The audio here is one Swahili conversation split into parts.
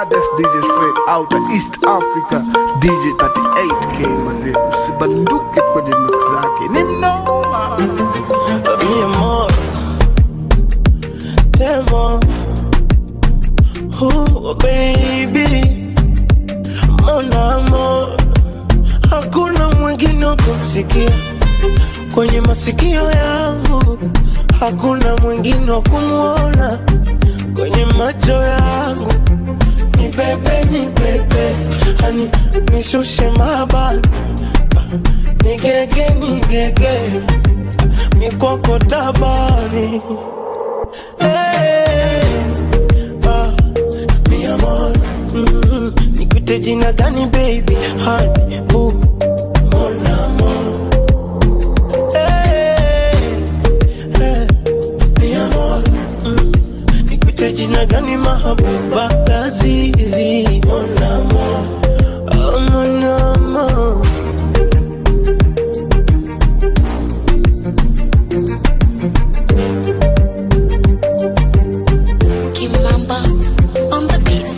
baddest DJ straight out of East Africa DJ 38K mazee usibanduke kwenye mix zake ni mnoma Mi amor, temo, oh baby, mon amor, hakuna mwingine wa kumsikia kwenye masikio yangu, hakuna mwingine wa kumwona kwenye macho yangu. Ni bebe, ni bebe, hani nishushe mabani, nigege, nigege mikoko tabani hey, ah, mi amor mm, nikute jina gani baby hani bu mon amor hey, hey, mi amor mm, nikute jina gani mahabuba lazizi mon amor oh, mon amor Kimamba on the beats.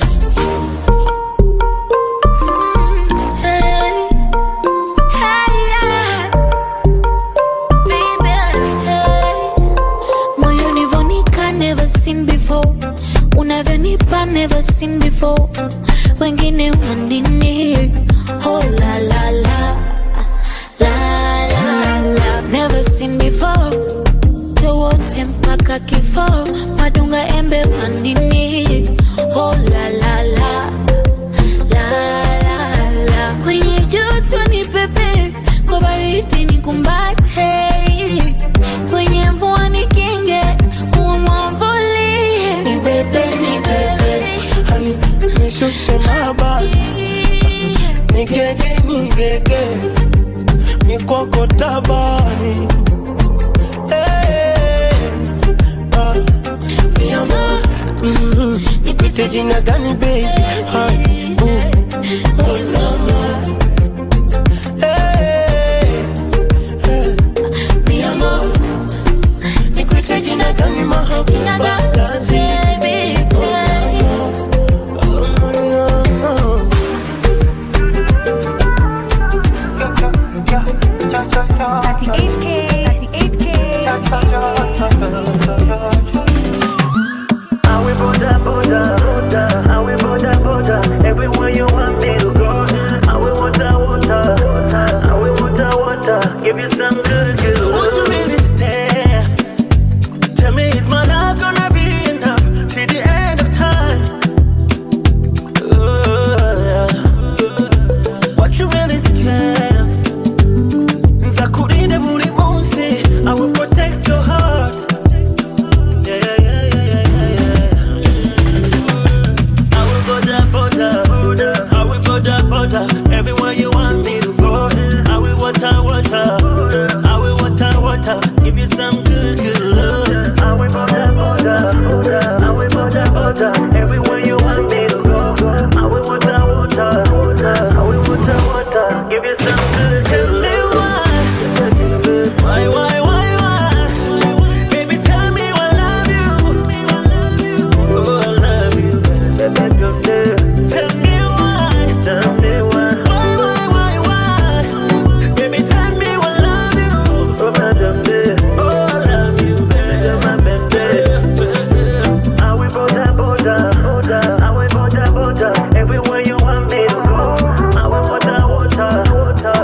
Hey, hey, yeah. Baby, hey. Moyoni vonika never seen before unavyonipa never seen before wengine wanini oh la la la la la la never seen before wote mpaka kifo madunga embe wandini oh la la la la la la kwenye joto ni pepe kwa baridi ni kumbate kwenye mvua ni kinge umwamvulie ni bebe ni bebe hani nishushe mabani nigege nigege mikoko tabani hey, ah, mi amor mm, nikuite jina gani baby hani bu mon amor hey, hey, mi amor nikuite jina gani mahabuba lazizi mon amor oh, mon amor 38K, 38K. I will border, border, border. I will border, border. Everywhere you want me to go. I will water, water. I will water, water. Give you some good, good Won't you love. really stay? Tell me, is my love gonna be enough till the end of time? Ooh, what you really scared of? Nzakurinde buri munsi, I will protect your heart. Yeah, yeah, yeah, yeah, yeah, yeah, yeah. I will border, border. I will border, border. Everywhere you want me to go. I will water, water. I will water, water. Give you some good, good love. I will border, border. I will border, border. Everywhere you want me to go. I will water, water. I will water, water. Give you some good, Tell good me love. why, why, why, why, why? Baby, tell me I love you. Oh, I love you. Tell me why. Tell me why. Why, why, why, why? Baby, tell me I love you. Oh, madam, Oh, I love you, my baby. I will border, border, border. I will border, border. Everywhere you want me to go. I will water, water, water.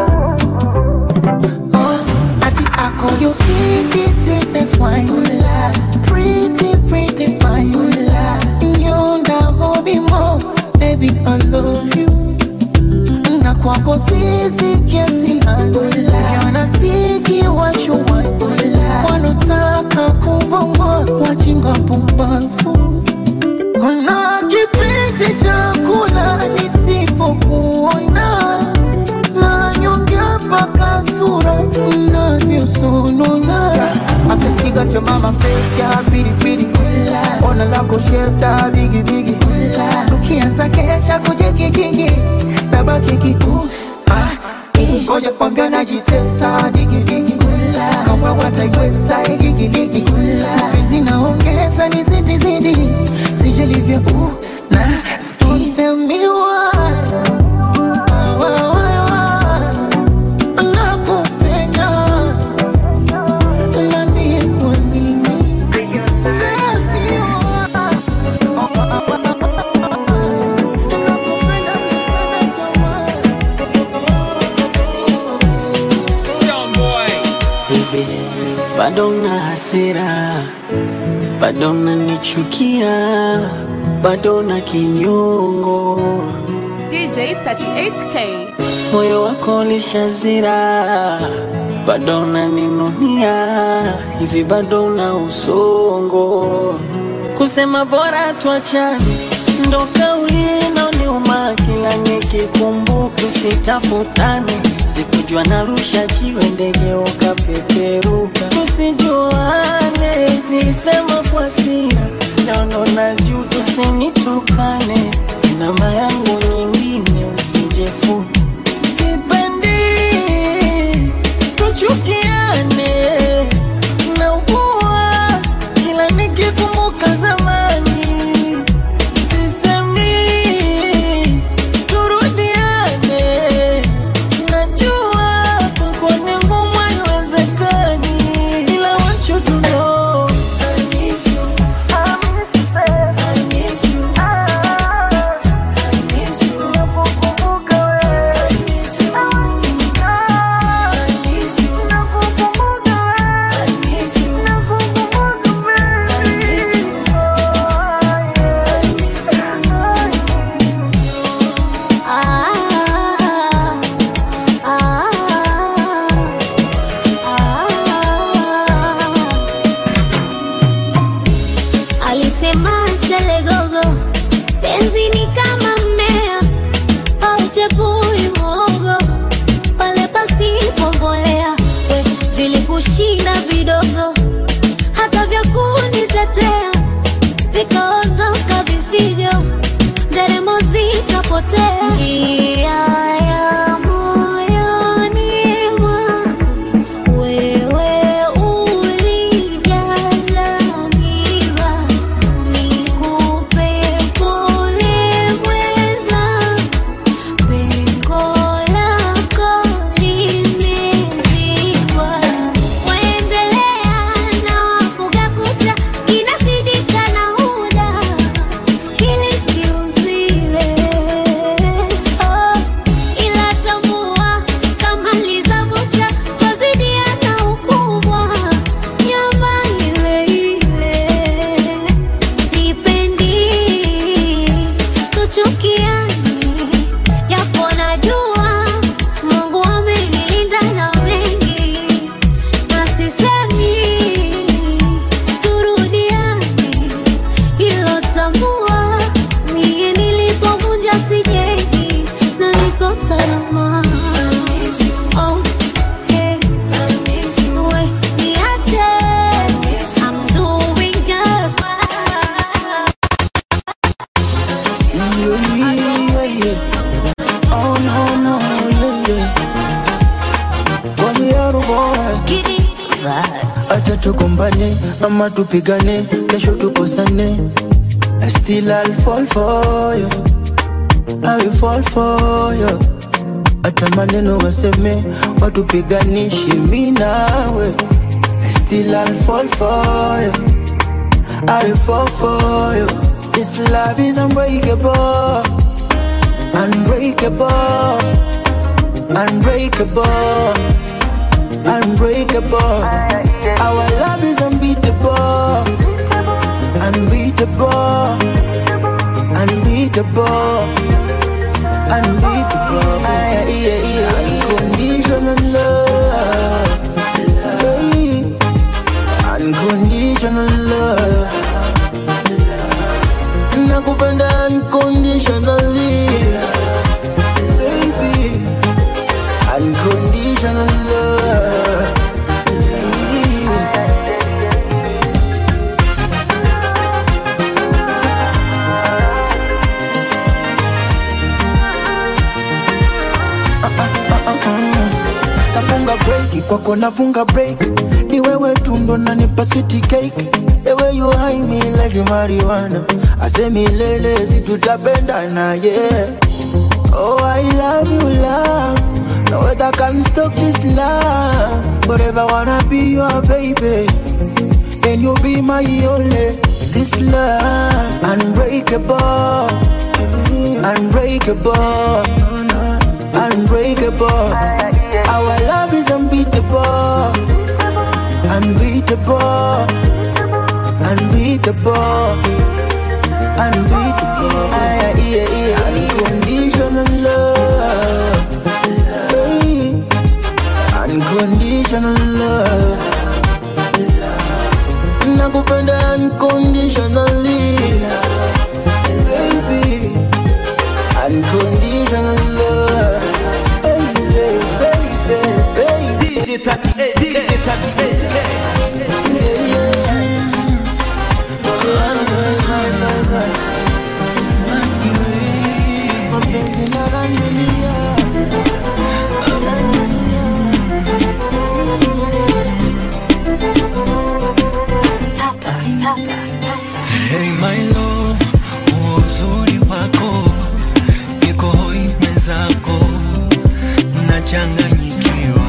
Ati ako you sweetie, sweetest wine Pretty, pretty fine Yonda hobi mo Baby, I love you Na kwako sisi kiasi Yanafiki washuwa Wanotaka kuvongwa Wajinga pumbafu Kuna kipindi cha kula nisipokuona na nyongea mpaka sura inavyosonona asikiga cha mama face ya pilipili ona lako shepta bigibigi tukianza kesha kujikijingi na baki kikusi ngoja kwambia najitesa digidigi kama wataiweza igigiligi zinaongeza ni zidi zidi sijelivyo uh, na hasira, bado unanichukia, bado na kinyongo, DJ 38K. moyo wako ulishazira, bado unaninunia, hivi bado una usongo, kusema bora tuachane, ndo kauli inaoniuma kila nikikumbuka, usitafutane sikujua narusha jiwe ndege ukapeperuka, tusijuane, nilisema kwa sira, naono na juu, tusinitukane, namba yangu nyingine usijefu, sipendi tuchukiane, naugua kila nikikumbuka zamani, sisemi turudiane Najua kwako ni ngumu, haiwezekani, ila want you to know I miss you. I miss you. I miss you. Nakukumbuka wewe. I miss you. I miss you. Nakukumbuka wewe. I miss you. Nakukumbuka wewe. I miss you. Alisema Selegogo, penzi ni kama mmea hauchepui mwogo pale pasipo mbolea. We vilikushinda vidogo, hata vya kunitetea vikaondoka vifijo, nderemo zikapotea. Njia ya moyoni mwangu wewe ulijaza miba, nikupe pole mweza, pengo lako limezibwa. Waendelea na wafuga kucha, inasidika na huda hili kiuzile oh, ila tambua kama lizabucha twazidiana ukubwa nyama ile ile sipendi tuchukiane japo najua Mungu amenilinda na mengi na sisemi turudiane hilo tambua mie nilipovunja sijengi na niko salama Oh, yeah. We, niache. I'm doing just fine. Yeah, yeah, yeah. Oh no, no, yeah, yeah. Kwani yaro boy. Acha tugombane ama tupigane, kesho tukosane. I still I'll fall for you. I will fall for you. Hata maneno waseme watupiganishi mi nawe. I still I'll fall for you. I will fall for you. This love is unbreakable, unbreakable, unbreakable, unbreakable. Our love is unbeatable, unbeatable, unbeatable, unbeatable. Yeah, yeah, yeah. Unconditional love, Hey. unconditional love. Nakupenda unconditionally Baby Unconditional love Nafunga break kwako nafunga break ni wewe tu ndo nanipa city cake the way you high me like marijuana asemi lele si tutapendana yeah oh I love you love no weather can stop this love forever wanna be your baby and you be my only this love unbreakable unbreakable unbreakable our love is unbeatable unbeatable, unbeatable, unbeatable. Yeah, yeah, yeah. Unconditional love, Hey. unconditional love. Nakupenda unconditionally, baby. Unconditional love, baby, baby, baby. DJ 38, DJ 38. Mapenzi na randunia Hey my love, huo uzuri wako niko hoi mwenzako, nachanganyikiwa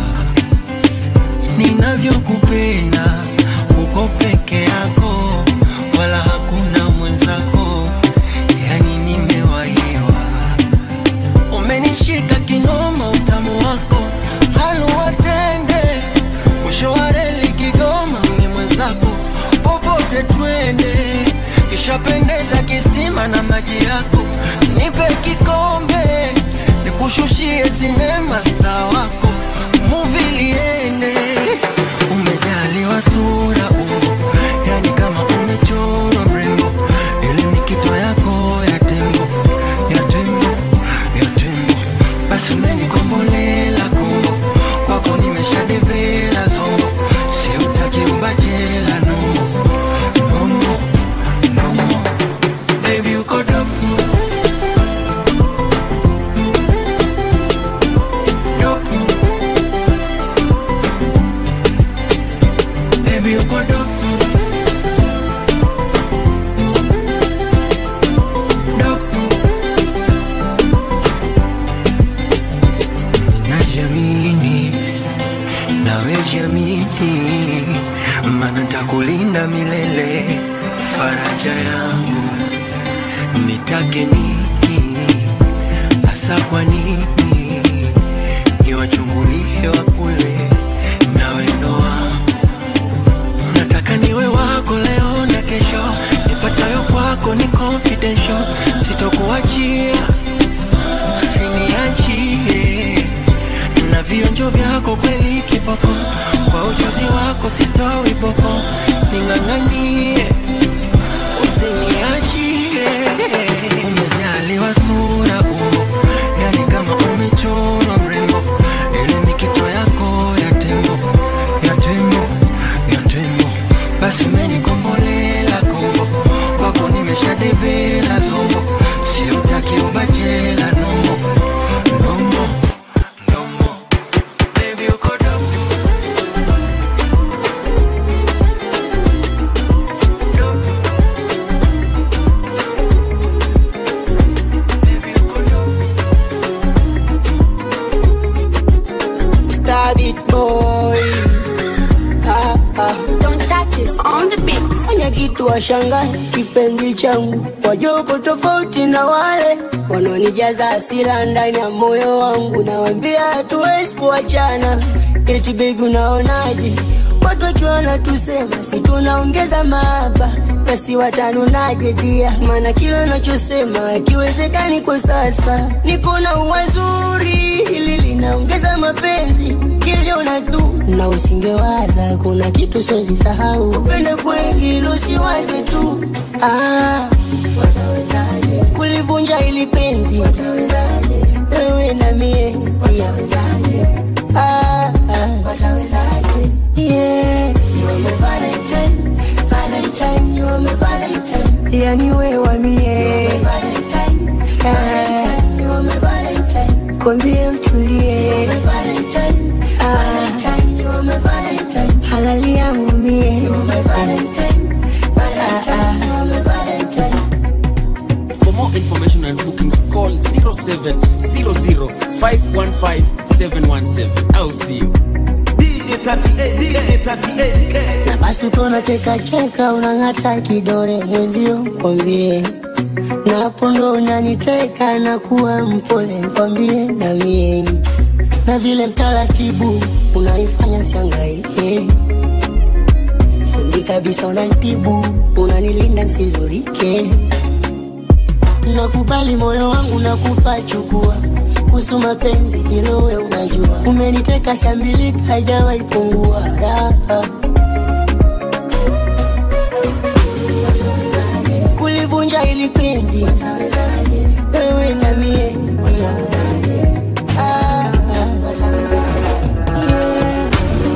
ninavyokupenda, uko peke yako, wala hakuna mwenzako, yani nimewahiwa. Umenishika kinoma, utamu wako haluwatende, mwisho wa reli Kigoma, ni mwenzako popote twende, kishapendeza kisima na maji yako, nipe kikombe, nikushushie sinema star wako, muvi liende, umejaliwa sura umbo, yani kama umechorwa mrembo, ile ni kito yako ya tembo, ya tembo, ya tembo, basi umenikombolela kombo, kwako nimeshadevela zongo, siutaki ubachela nombo, nombo, nombo, baby uko dopu, dopu, baby uko dopu, dopu. Najiamini, nawe jiamini, maana nitakulinda milele, faraja yangu nitake nini hasa, kwa nini niwachungulie wa kule na wendo wangu, nataka niwe wako leo na kesho, nipatayo kwako ni confidential, sitokuachia usiniachie na vionjo vyako kweli kiboko, kwa ujuzi wako sitowi boko, ning'ang'anie usiniachie. Umejaliwa sura umbo, yani kama umechorwa mrembo, ile mikito yako ya tembo, ya tembo, ya tembo, basi umenikombolela kombo, kwako nimeshadevela zombo, siutaki ubachela nombo, nombo, nombo, baby uko dopu, dopu, baby uko dopu. Stab it boy ah, ah. Don't touch us on the beat. Fanya kitu washangae kipenzi changu, wajoko tofauti na wale wanaonijaza hasira ndani ya moyo wangu, nawambia hatuwezi kuachana. Eti baby, unaonaje? Watu wakiwa wanatusema si tunaongeza mahaba, basi watanunaje dia? Maana kila nachosema akiwezekani kwa sasa, niko na uwazuri hili linaongeza mapenzi kiliona tu na usingewaza kuna kitu siwezi sahau upende kweli lusiwaze tu ah, watawezaje kulivunja ili penzi watawezaje wewe na mie watawezaje ah, ah, watawezaje yeah you are my valentine valentine you are my valentine yani wewe wa mie valentine valentine you are my valentine kwambie utulie Ah, halali yangu mie Ah, ah. For more information and bookings, call 0700-515-717. I'll see you. DJ 38, DJ 38K. na basi ukona cheka cheka unang'ata kidore mwenzio kwambie napo ndo unaniteka na kuwa mpole kwambie na mie na vile mtaratibu unaifanya siangaike kabisa unanitibu unanilinda nsizurike nakubali moyo wangu nakupa chukua kuhusu mapenzi hilo we unajua umeniteka shambilika haijawahi pungua raha kulivunja ili penzi wewe na mie Ah, ah, yeah.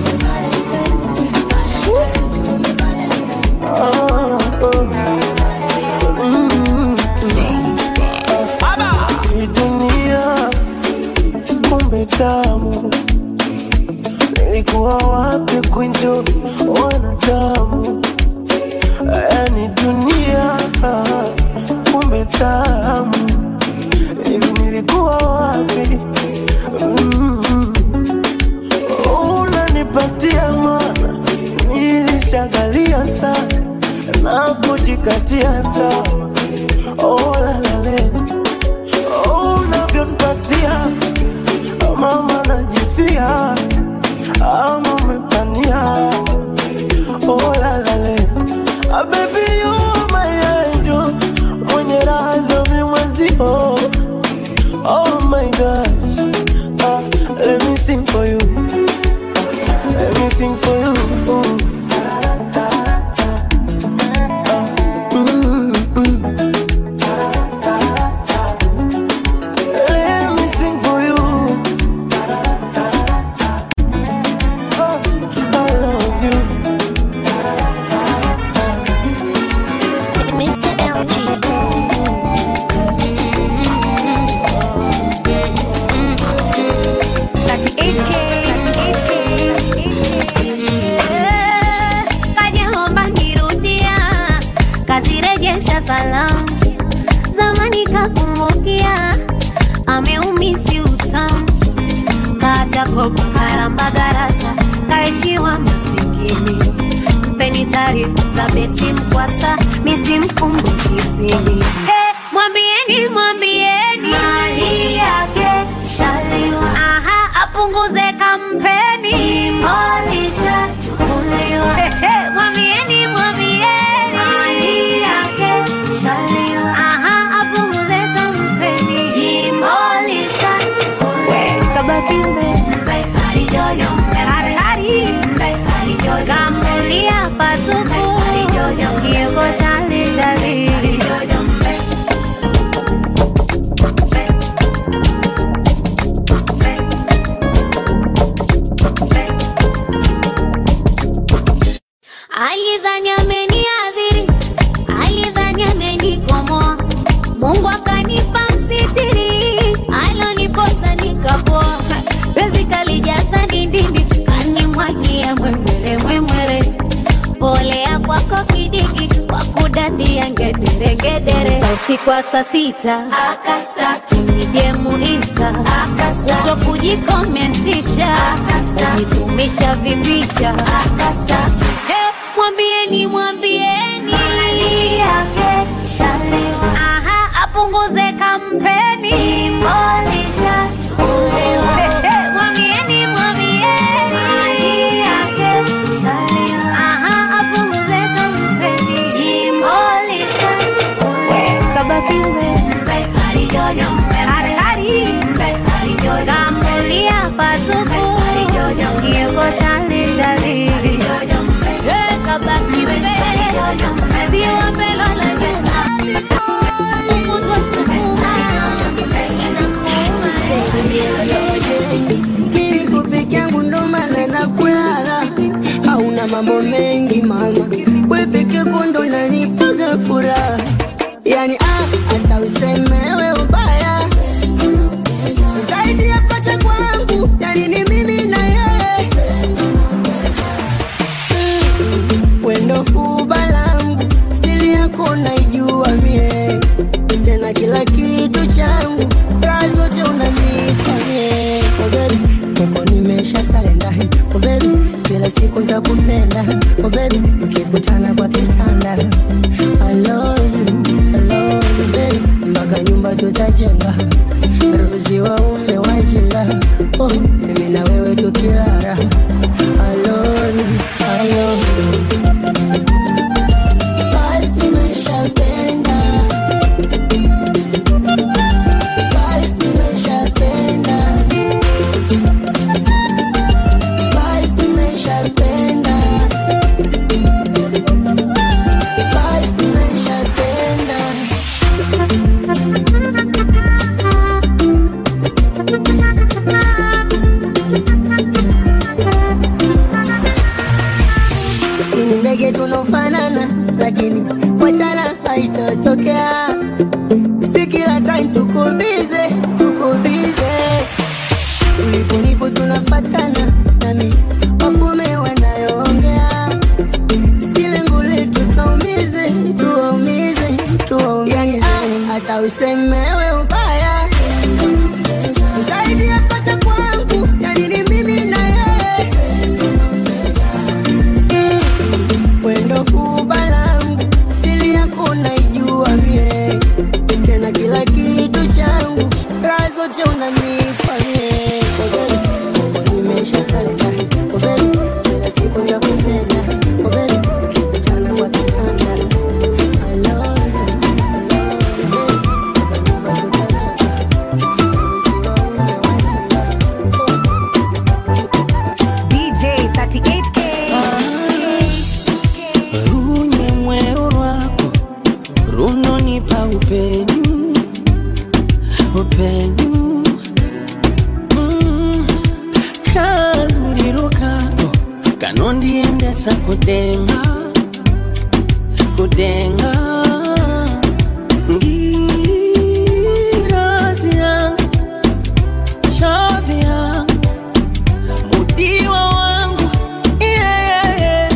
Hii dunia kumbe tamu, nilikuwa wapi kuenjoy wanadamu? Yani dunia kumbe tamu, hivi nilikuwa wapi? Mm. Unanipatia mana, nilishagalia sana na kujikatia tamaa. Oh, la, la, le. Oh, unavyonipatia mama najifia ama umepania oh, la, la, le. Ah, baby you are my angel mwenye raha za mimwezio oh my gosh ah, let me sing for you ah, let me sing for you mm. Mm, mm. Let me sing for you. Oh, I love you. Mr. LG. Kajaomba nirudia, kazirejesha salamu, zamani kakumbukia, ameumisi utamu, kaacha kopa karamba garasa, kaishiwa masikini, mpeni taarifa za beti mkwasa, misimkumbukisini hey, mwambieni mwambieni mali yake shaliwa, aha, apunguze kampeni, molisha chukuliwa, hey, hey, mwambieni mwambieni mali yake shaliwa, aha, apunguze kampeni, molisha chukuliwa, kabaki mbe harijojo hari hari kamulia patupu kioko chali chali alidhani ameniadhiri alidhani amenikomoa mungu akanipa msitiri aloniposa nikapoa penzi kalijaza dindindi kanimwagia mwemwere mwemwere polea kwako kidiki kwa kudandia ngederengedere usiku wa saa sita nije muista uto kujikomentisha kujitumisha vipicha Eh, mwambieni mwambieni mali yake shalewa aha apunguze kampeni molisha chukulewa Eh, eh, mwambieni mwambieni mali yake shalewa aha apunguze kampeni molisha chukulewa kabaki mbe harijojo hari hari kamulia patupu kioko chali chali Eh, kabaki mbe ziwa mbelo la juu ukutwa Niko peke yangu ndo maana nakulala, hauna mambo mengi mama, we peke yako ndo nanipaga furaha, yani ah, hata usemewe ubaya zaidi ya pacha kwangu, yani ni mimi na yeye wendo huba langu, siri yako naijua mie, tena kila kitu changu, raha zote unanipa mie. Oh baby, kwako nimesha salenda. Oh baby, kila siku ntakupenda. Oh baby, ukikutana kwa kitanda. I love you, I love you baby, mpaka nyumba tutajenga, ruzi waume wajinga. Oh, mimi na wewe tukilala. I love you, I love you. Sisi ni ndege tunaofanana, lakini wachana haitatokea. Si kila time tuko bize, tuko bize. Ulipo nipo tunafatana, nami wakume wanayoongea. Sile ngule tuwaumize, tuwaumize, tuwaumize. Hata usemewe ubaya zaidi ya pacha kwangu, yani ni mimi na yeye wendo kuba langu sili yako naijua mie tena kila kitu changu raha zote unanipa mie Kobeli, Mungu nimesha salika Kobeli, kila siku nakupenda Kobeli, tukikutana kwa kitanda I love you, I love you. DJ 38K. runye mwero rwako runonipa upenyu upenyu mm. kaluriro kako kanondiendesa kudenga kudenga ngirazi yangu shavi yangu mudiwa wangu yeah, yeah.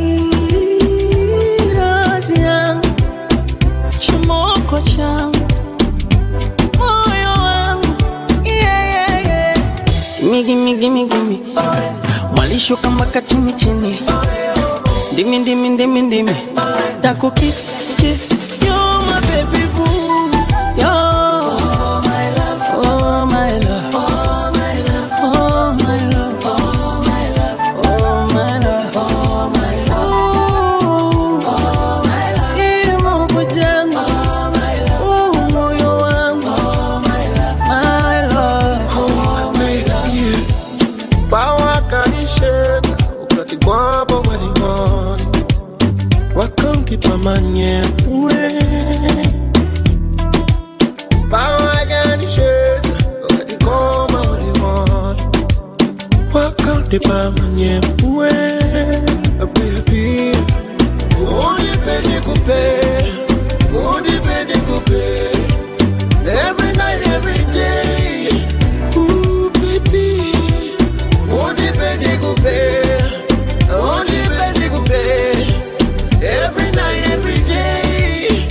ngirazi yangu chimoko changu moyo wangu yeah, yeah, yeah. Migi, migi, migi, migi. mwalishuka mpaka chini chini ndimi ndimi ndimi ndimi tako kiss kiss you're my baby boo you're my love oh my love oh my love oh my love oh my love oh my love oh my love oh my love imo kujenga oh my love oh moyo wangu oh my love my love oh my love bawakanisheka ukati kwabo waliwoni wakamkipamanye uwe bawakanisheka ukati koma waliwoni wakamkipamanye uwe baby unipende kupe unipende kupe every night every day Ooh, baby Unipende kupe, unipende kupe, every night, every day.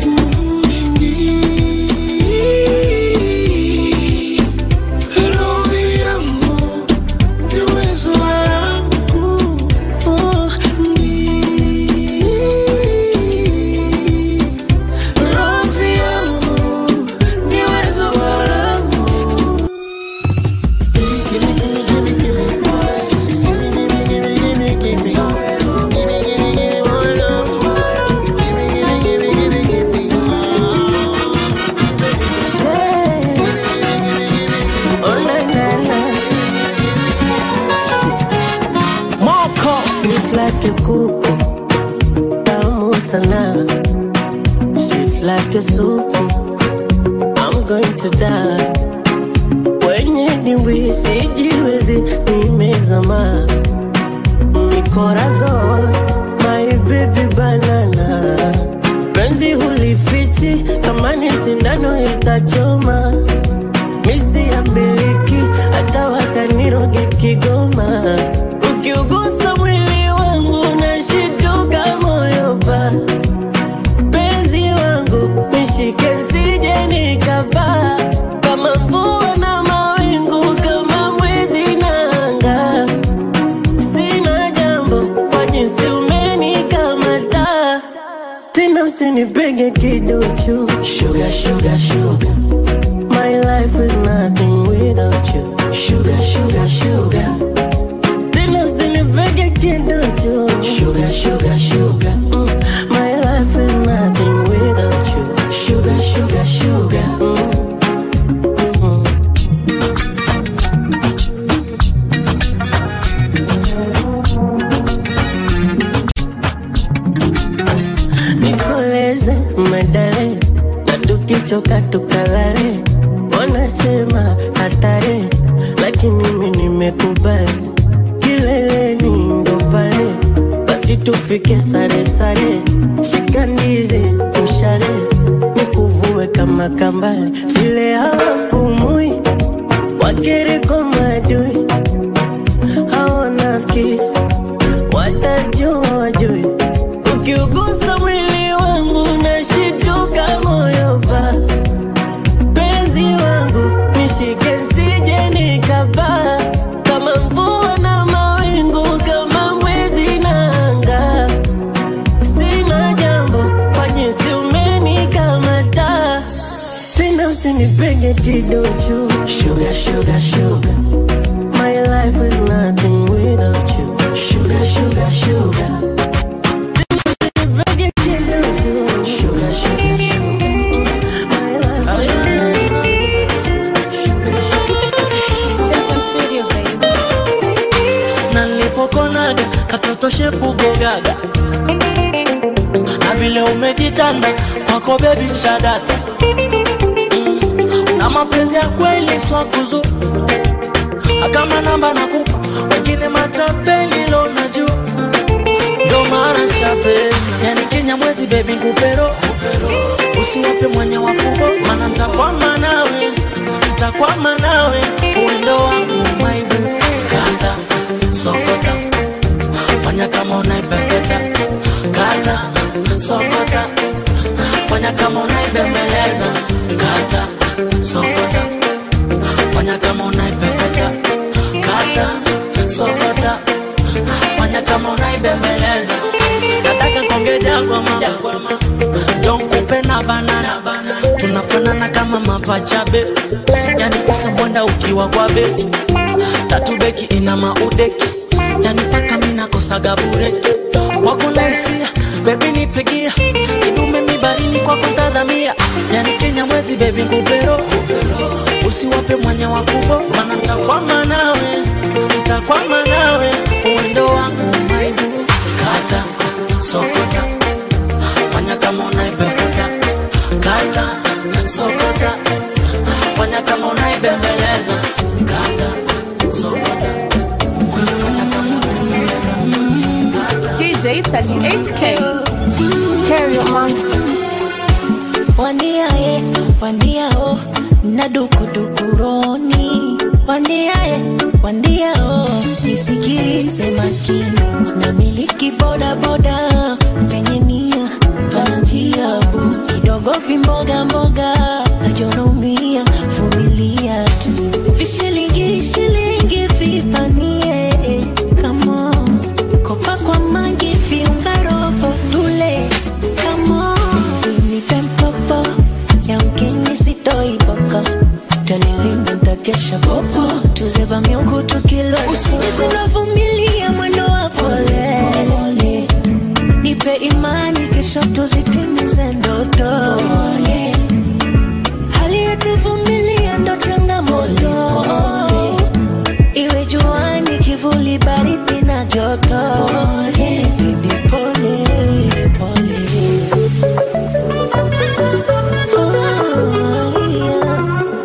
Rozi yangu, ndiwe sura yangu. Rozi yangu, ndiwe sura yangu. Sweet like a kuku, tamu sana. Sweet like a soup, I'm going to die. Kwenye dimbwi sijiwezi, nimezama. Mi corazon, my baby banana. Penzi hulifichi, kama ni sindano itachoma. Misi ya miliki, hata wakaniroge Kigoma. Ukiugusa mwili wangu nashituka moyo pa penzi wangu nishike sije nikapaa kama mvua na mawingu kama mwezi na anga sina jambo kwa jinsi umenikamata tena usinipege kiduchu sugar, sugar, sugar. My life is nothing without you Sugar, sugar, sugar Tena usinipege kiduchu Sugar, sugar, sugar mm. My life is nothing without you Sugar, sugar, sugar mm. Mhm. Nikoleze medale na tukichoka twenda tukalale wanasema hatari lakini mimi nimekubali kileleni ndo pale basi tupike sare sare shika ndizi mshale nikuvue kama kambale vile hawapumui wakiriko madui hawanafiki watajua wajui ukiugusa mwili wangu nashituka moyo pa penzi wangu nishike sije nikabaa kama mvua na mawingu kama mwezi na anga sina jambo kwa jinsi umenikamata tena usinipenge kidochu sugar, sugar, sugar. My life is nothing without you Sugar, sugar, sugar Usinipenge kidochu Sugar, sugar, sugar. My life is na nilipokonaga katoto shepu gogaga na vile umejitanda kwako bebi shadata mm. na mapenzi ya kweli swakuzu kama namba nakupa wengine matapeli lo najua ndo mara shape yani kenya mwezi bebi ngupero usiwape mwenye wakugo mana ntakwama nawe ntakwama nawe uendo wangu maibu kata sokota fanya kama unaipepeta kata sokota fanya kama unaibembeleza kata sokota fanya kama unaipepeta kata sokota fanya kama unaibembeleza nataka kongeja gwama jonkupe na banana tunafanana kama mapachabe yani isambwenda ukiwa kwa beki tatu beki ina maudeki yani paka minakosaga bure kwako naisia bebi nipigia kidume mibarini kwako tazamia yani kenya mwezi bebi ngubero usiwape mwenye wakubo mana ntakwama nawe ntakwama nawe uwendo wangu maibu kata sokota fanya kama unaipepeta kata sokota fanya kama unaibembeleza kata sokota DJ 38K. Stereo Monster. wandiaye wandiao na dukudukuroni wandiaye wandiao nisikilize makini na miliki bodaboda penye nia pana njia bu kidogo vimboga mboga najonaumia vumilia tu vishilingi shilingi vipanie kama kopa kwa mangi viungarobo tule kama nipe mpopo yamkini sitoiboka tanilinda ntakesha popo tuzeba miungu tukilo usijizinavumilia mwendo wa pole nipe imani kesho tuzitimize ndoto hali yetuvumilia ndo changamoto iwe juani kivuli baridi na joto Baby, pole pole Oh, yeah.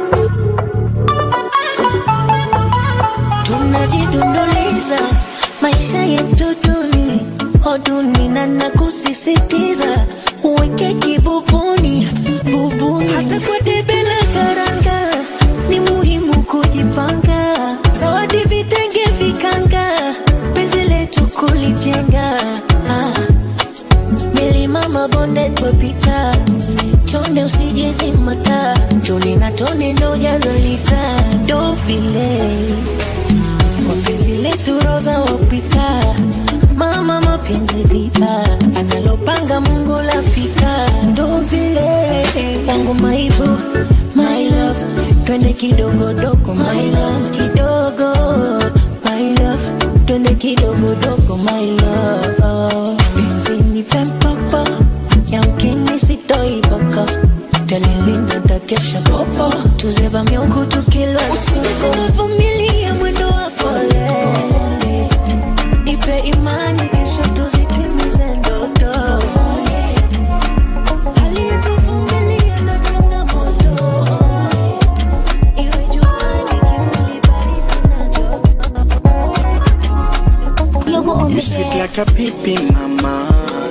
tunajidunduliza maisha yetu duni oduni na nakusisitiza uweke kibubuni bubuni hata kwa debe la karanga ni muhimu kujipanga zawadi vitenge vikanga penzi letu kulijenga ah. milima mabonde twepita chonde usijezimata choni na tone ndo jazalita ndo vile mapenzi letu roza wapita mama mapenzi vita analopanga mungu lapita ndo vile wangu maibu my love twende kidogodogo my love kidogo my love twende kidogodogo my love benzini pempopo yamkini sitoiboko talilinda takesha popo tuzeba miungu tukilo usinivumilia mwendo wa pole nipe imani kesho tuzitimize ndoto hali yetuvumilia na changamoto like a pipi mama.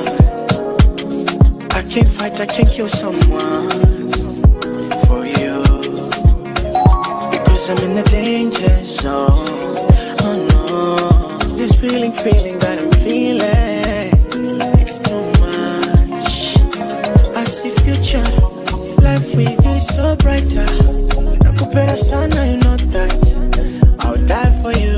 I can't fight, I can't kill someone for you. Because I'm in the danger zone. Oh no, this feeling, feeling that I'm feeling, it's too much. I see future, life with you is so brighter. Nakupenda sana, you know that. I'll die for you.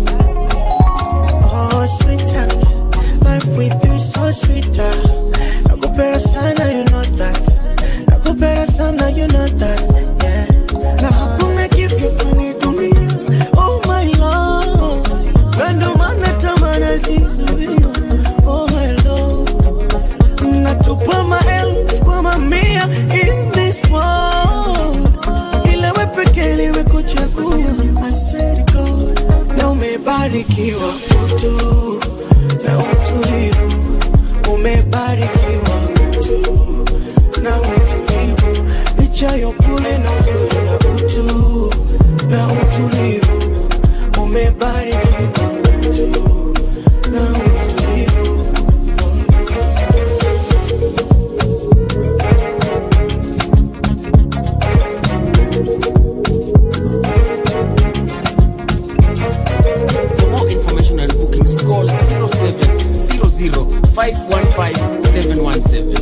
Oh, sweetheart, life with you is so sweeter. Nakupenda sana, you know that. Nakupenda sana, you know that. Yeah. Na hakuna kipya kwenye dunia. Oh my love, na ndo maana tamaa zizuia. Oh my love, natupa maelfu kwa mamia in this world, ila wewe pekee nimekuchagua. I swear to God, na umebarikiwa utu na utulivu, umebarikiwa utu na utulivu, licha ya upole na uzuri na utu na utulivu, umebarikiwa utu na utulivu. For more information and bookings, call 0700 515 717.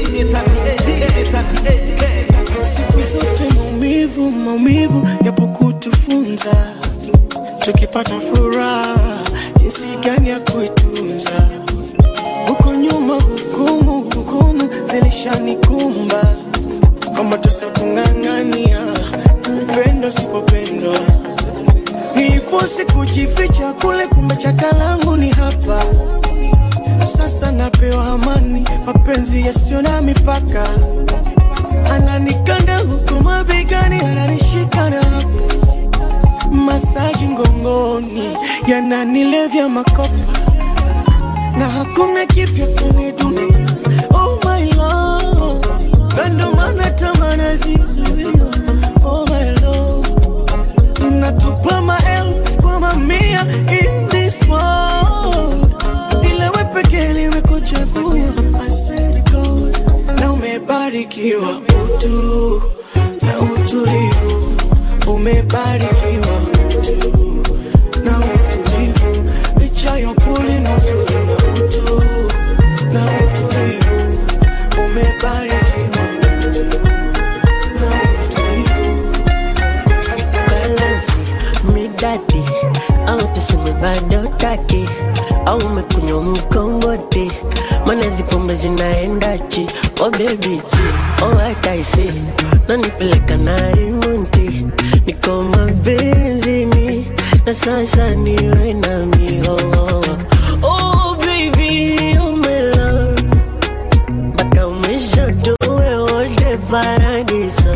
siku zote maumivu maumivu yapo kutufunza tukipata furaha jinsi gani ya kuitunza huko nyuma hukumu hukumu zilishanikumba kwamba tusakung'ang'ania upendo sipopendwa nilifosi kujificha kule kumbe chakalangu ni hapa sasa napewa amani mapenzi yasiyo na mipaka ananikanda huku mabegani ananishika na hapo masaji ngongoni yananilevya makopa na hakuna kipya kwenye dunia oh my love na ndo maana tamaa zizuia oh my love natupa maelfu kwa mamia in this world ila we pekee nimekuchagua I swear to God na umebarikiwa utu na utulivu umebarikiwa utu na utulivu licha ya upole na uzuri na utu na utulivu umebarikiwa utu na utulivu balansi midati au tuseme bado taki au umekunywa mkongote mana zipombe zinaendachi o bebichi o hataisi nanipeleka na rimunti niko mabenzini na sasa niwe na mihoho oh baby oh my love mpaka umeshadoe wote paradiso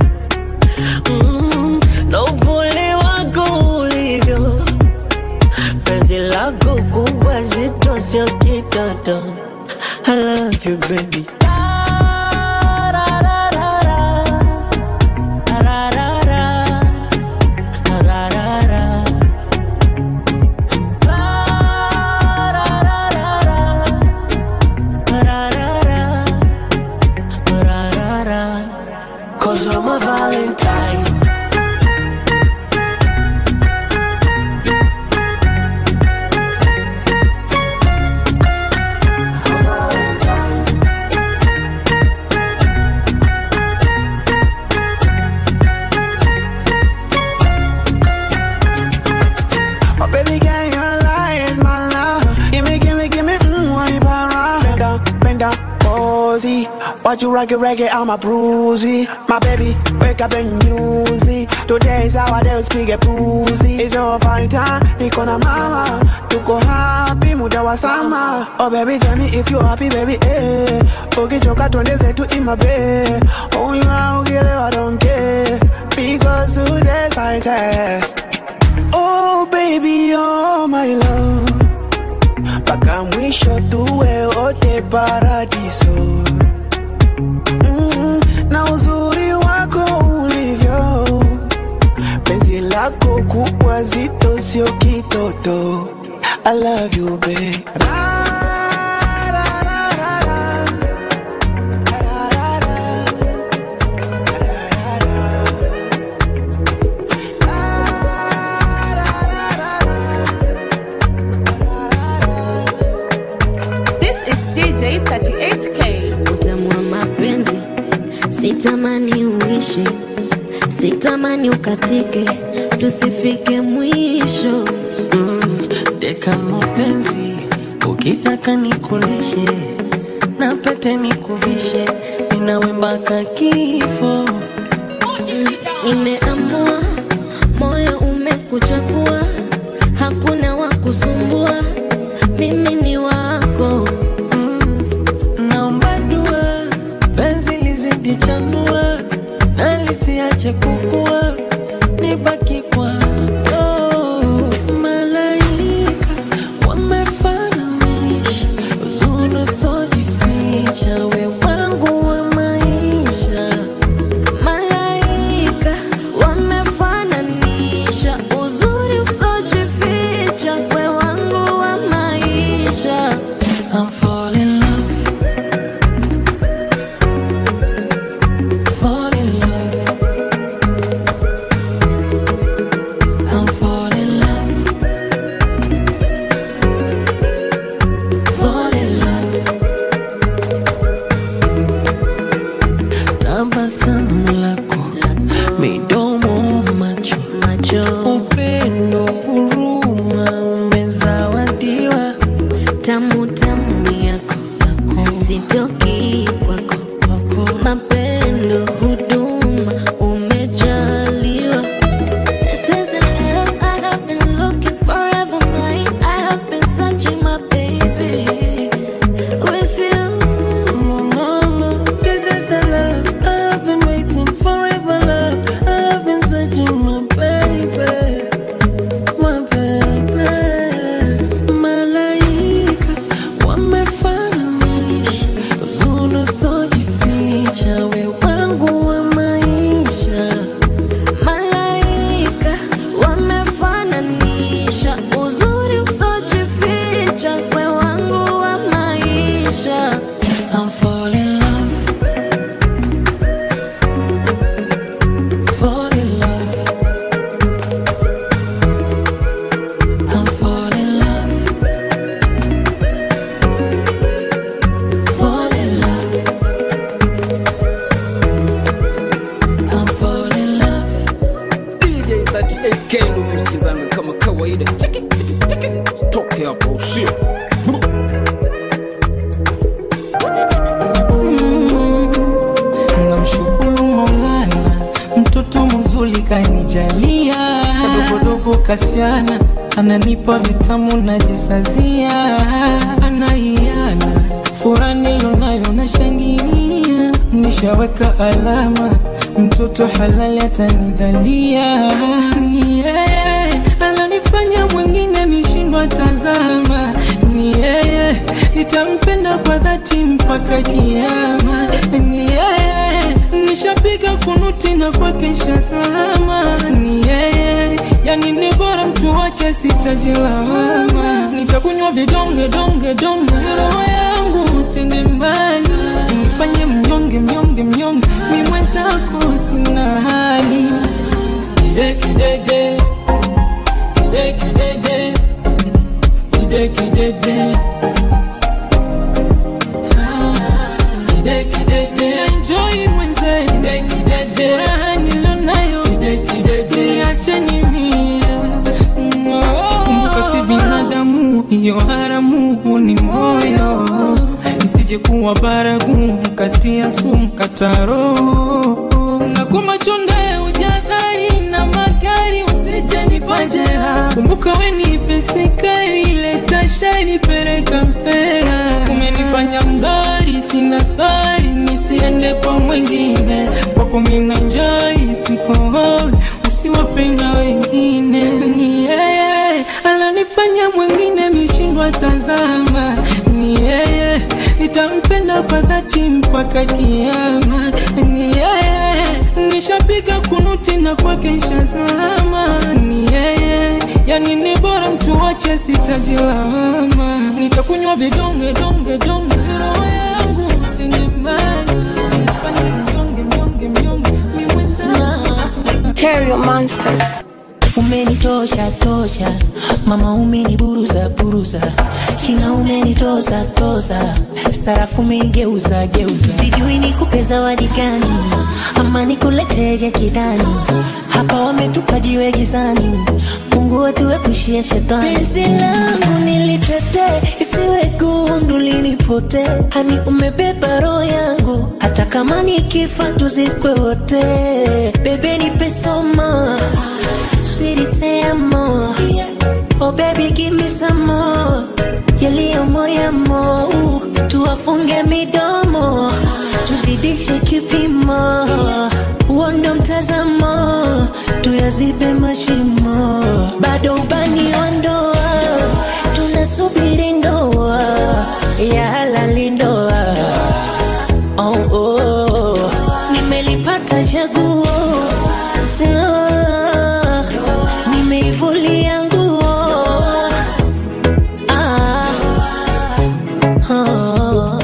mm, na upole wako ulivyo penzi lako kubwa zito sio kitoto I love you baby Cause I'm a Valentine Oh, baby, girl, your light is my love. Gimme, gimme, gimme, mmm, one para. Bend down, bend down, posy. Watch you rock it, reggae, I'm a bruisey. My baby, wake up and use it. Today is our day, speak a bruisey. It's our Valentine, niko na mama. Tuko happy, muda wa sama. Oh, baby, tell me if you happy, baby, eh. Ukichoka twende zetu in my bed. Oh, you are, ukielewa, don't care. Because today's Valentine. Oh baby, oh my love, mpaka mwisho tuwe wote paradiso. Mm, na uzuri wako ulivyo, penzi lako kubwa zito, sio kitoto. I love you, babe. This is DJ 38K. utamu wa mapenzi sitamani uishe sitamani ukatike tusifike mwisho deka mapenzi ukitaka nikulishe na pete nikuvishe ninawe mpaka kifo nimeamua moyo umekuchakua hakuna wa kusumbua mimi ni wako naomba dua penzi lizidi chanua na lisiache kukua nibaki kwako malaika wamefananisha uzuri usojificha we wangu wa maisha malaika wamefananisha uzuri usojificha we wangu wa maisha I'm fall in love Fall in love I'm fall in love Fall in love Tabasamu lako midomo macho upendo huruma umezawadiwa tamu tamu yako sitoki kwako mapendo huduma umejaliwa This is the love I have been looking forever mine I have been searching my baby with you Mama, this is the love I've been waiting forever, love. I've been searching my baby, my baby. Malaika wamefananisha uzuri usojificha, we wangu wa maisha. malaika wamefananisha uzuri usojificha we wangu wa maisha I'm fall in love, fall in love. I'm fall in love, fall in love. I'm fall in love. DJ 38K ndo msikizanga kama kawaida. Chiki chiki chiki. Toke hapo usio. namshukuru Maulana, mtoto mzuri kanijalia, kadogodogo kasiana, ananipa vitamu najisazia, anaiana furaha nilionayo nashangilia, nishaweka alama, mtoto halali atanidhalia, ni yeye ananifanya mwingine mishindwa tazama, ni yeye nitampenda kwa dhati mpaka kiama, ni yeye nishapiga kunuti na kwake shazama, ni yeye yani ni bora mtu wache sitajilawama, nitakunywa vidonge donge donge, roho yangu usende mbali, usinifanye mnyonge mnyonge mnyonge, mi mwenzako sina hali kidekidede kidekidede kidekidede kidekidede enjoy mwenze kidekidede raha nilonayo kidekidede niacheni mia kumbuka si binadamu hiyo haramu ni moyo isije kuwa baragumu kati ya sumu kataro na kwa machonde ujadhari na magari usije nipajera kumbuka we ni pesekari leta shari pereka mpera umenifanya mdari sina stari nisiende kwa mwingine kwako mina njai sikohoi usiwapenda wengine ni yeye ananifanya mwingine mishindwa tazama ni yeye nitampenda kwa dhati mpaka kiama ni yeye nishapiga kunuti na kwake shazama ni yeye yani ni bora mtu wa niache sitaji lawama nitakunywa vidonge donge donge roho yangu sinyemani sinifanye mnyonge mnyonge mnyonge ni mwenzangu Terrio Monster. umenitosha tosha mama umeniburuza buruza kina umenitoza toza sarafu umeigeuza geuza sijui nikupe zawadi gani ama nikuletege kidani hapa wametupa jiwe gizani mungu wetuepushie shetani penzi langu nilitetee isiwe gundu linipote hani umebeba roho yangu hata kama nikifa tuzikwe wote bebe nipe soma sweetie te amo oh baby give me some more yaliyo moyamo tuwafunge midomo tuzidishe kipimo uondo mtazamo tuyazibe mashimo bado ubani wa ndoa tunasubiri ndoa ya halali ndoa oh, oh. nimelipata chaguo Ah, nimeivulia nguo ah, ah.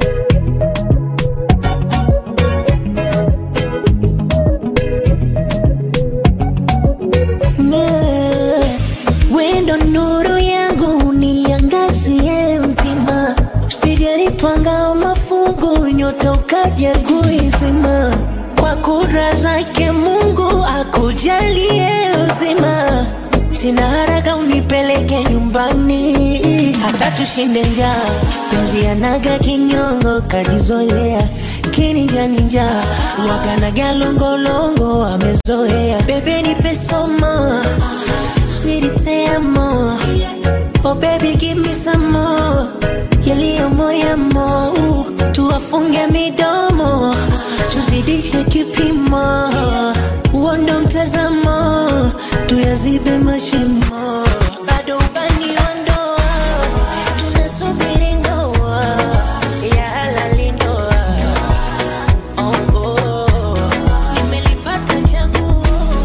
Me- wendo nuru yangu niangazie mtima sijaripanga mafungu nyota ukaja kuizima kwa kura zake mungu akujalie uzima sina haraka unipeleke nyumbani hata tushinde njaa penzi anaga kinyongo kajizoea kininjaninja waganaga longolongo amezoea bebe nipe soma Sweetie, te amo. Oh baby, give me some more. Yaliyo moyamo, tuwafunge midomo, tuzidishe kipimo, uondo mtazamo, tuyazibe mashimo. Bado ubani wa ndoa, tunasubiri ndoa ya halali ndoa. Oh, oh, nimelipata chaguo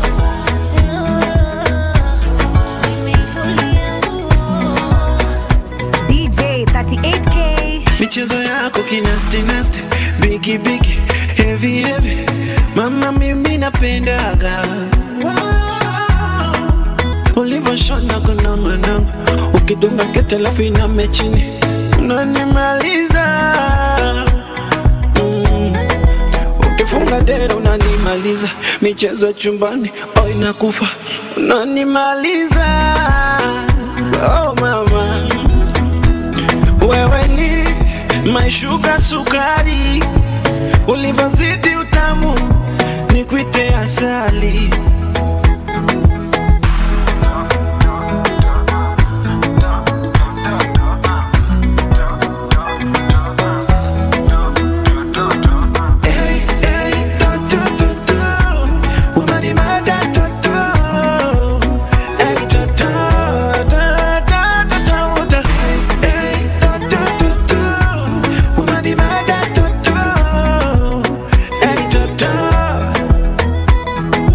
DJ 38K. michezo yako kinastinasti bigi bigi heavy heavy mama mimi napendaga wow. ulivyoshona kunongonongo ukidunga sketi alafu iname chini unanimaliza mm. ukifunga dera unanimaliza michezo ya chumbani oh inakufa unanimaliza oh mama wewe ni maishuka sukari, ulivyozidi utamu ni kuite asali. Hey, hey, to, to, to, to. Unanimada, to, to. Hey, to, to, to, to, to, to, to. Hey, to, to, to, to. Unanimada, to, to. Hey, to, to.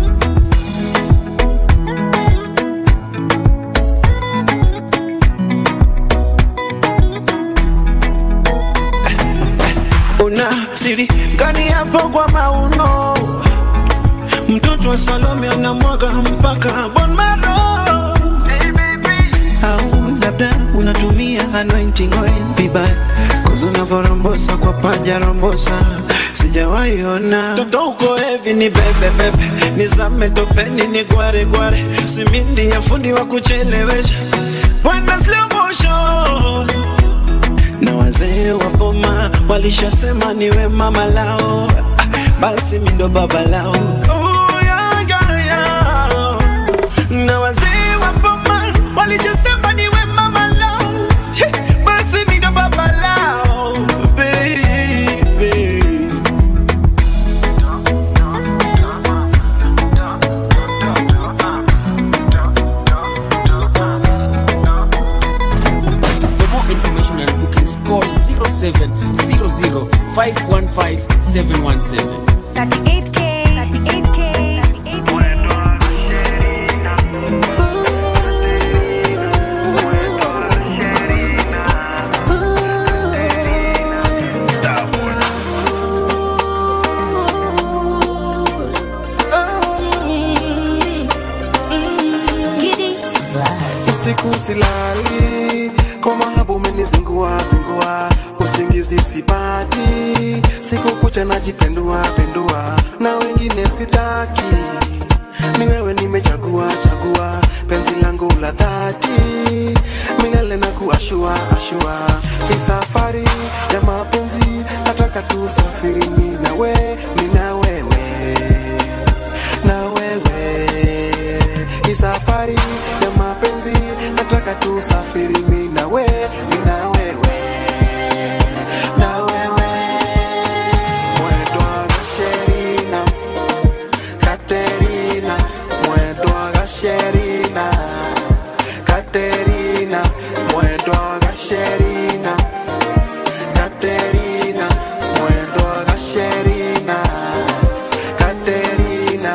una siri gani hapo kwa mauno mtoto wa salome anamwaga mpaka bon maro au labda unatumia anointing oil vibaya kozi unavyorombosa kwa paja rombosa sijawaiona toto uko hevi ni bebebebe nizame topeni ni gware gware simindi ya fundi wa kuchelewesha bwana slow motion na wazee wa boma walishasema niwe mama lao Ah, basi mi ndo baba lao Oh, yeah, yeah, yeah. na wazee wa boma walishasema niwe mama lao Hey, basi mi ndo baba lao baby For more information and bookings, call 0700 515 717. 38K. 38K. 38K. usiku silali kwa mahabu umenizingua zingua usingizi sipati siku kucha najipendua pendua na wengine sitaki ni wewe nimechagua chagua penzi langu la dhati milele na kuashua ashua hii safari ya mapenzi nataka tusafiri mi na we mi na wewe na wewe hii safari ya mapenzi nataka tusafiri mi na we mi na wewe na wewe mwendwa gasherina Katerina mwendwa gasherina Katerina mwendwa gasherina Katerina mwendwa gasherina Katerina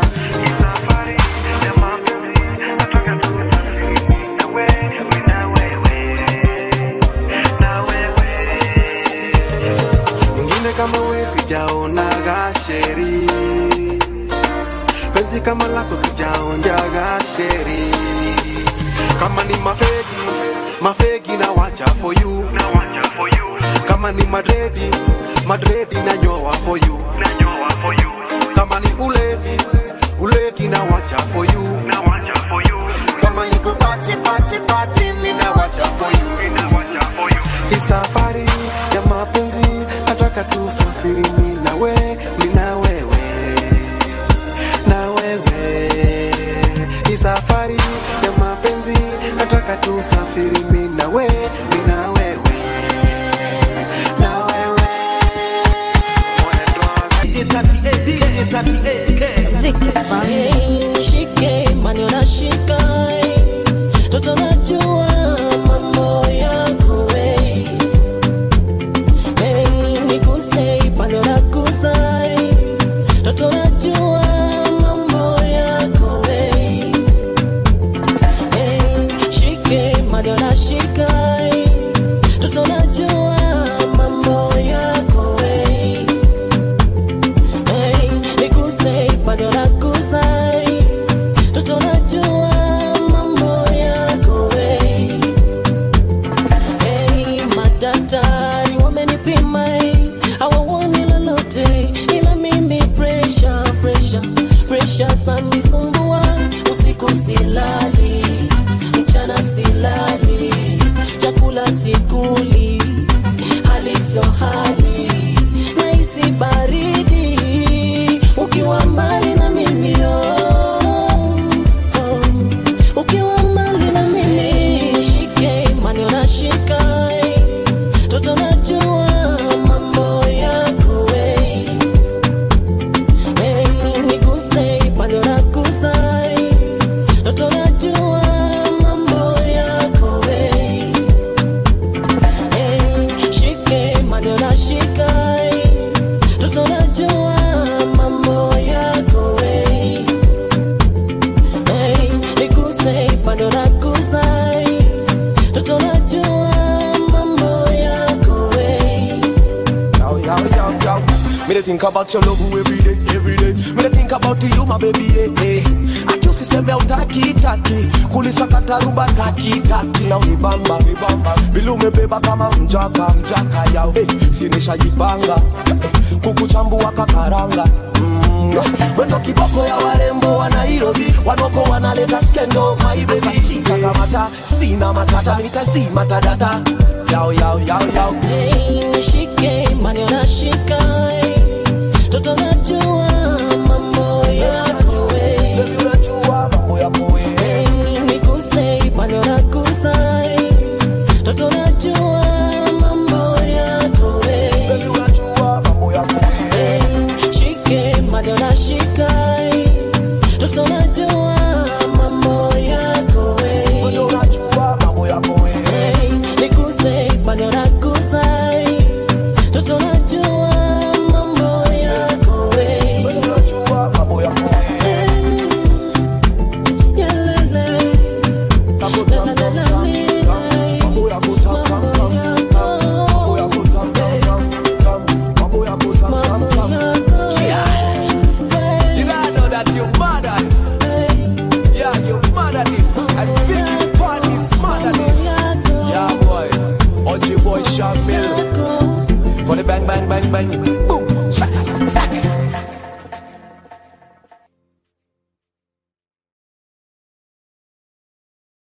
mwingine kama we sijaona gasheri penzi kama lako sijaonja gasheri kama ni mafegi mafegi na wacha for you kama ni madredi madredi na nyoa for you kama ni ulevi ulevi na wacha for you kama ni kupati pati pati mi na wacha for you hii safari ya mapenzi nataka tusafiri mi na we mi na wewe na wewe hii safari ya mapenzi nataka tusafiri mi na we mi na wewe na wewe Nishike mani unashika toto najua mambo yako we Hey, niguse pale unagusa toto najua mambo yako we Hey, shike mani unashika toto najua mambo yako we Hey, niguse pale unagusa toto najua mambo yako we Hey, madaktari wamenipima hey, hawaoni lolote ila mimi pressure, pressure, pressure sanisumbua usiku silali mchana silali chakula sikuli hali sio hali nahisi baridi ukiwa mbali na mimi oh, oh. ukiwa mbali na mimi shike mani unashika eh. toto najua mambo yako we hey, niguse pale unagusa eh. toto najua mambo yako we hey, shike mani unashika eh. toto najua mambo yako we Hey, niguse pande unagusa hey. Toto najua mambo yako we Yo, yo, yo, yo. Me dey think about your love every day, every day. Me dey think about you, my baby, yeah, yeah. Akiusi seme utaki taki, kulisakata rumba taki taki, na unibamba nibamba, vile umebeba kama mjaka mjaka yao, hey, sinishajipanga hey, kukuchambua kakaranga Mm, wendo kiboko ya warembo wa Nairobi, wanoko wanaleta skendo, my baby, shika kamata, sina matata, nitazima tadata, yao yao yao yao, hey, nishike mani unashika hey. Toto najua mambo yako we unajua mambo yako we hey, niguse pande unagusa hey. Toto najua mambo yako we unajua mambo yako we hey, shike mani unashika hey. Toto najua mambo yako we unajua mambo yako we hey, niguse pande unagusa hey. Toto najua mambo yako we unajua mambo yako we Yalele. mambo yako tam tam tam mambo yako tam tam tam mambo yako tam tam tam yeah you don't know that you're mad at this yeah you're mad at this I think you part is mad bang bang.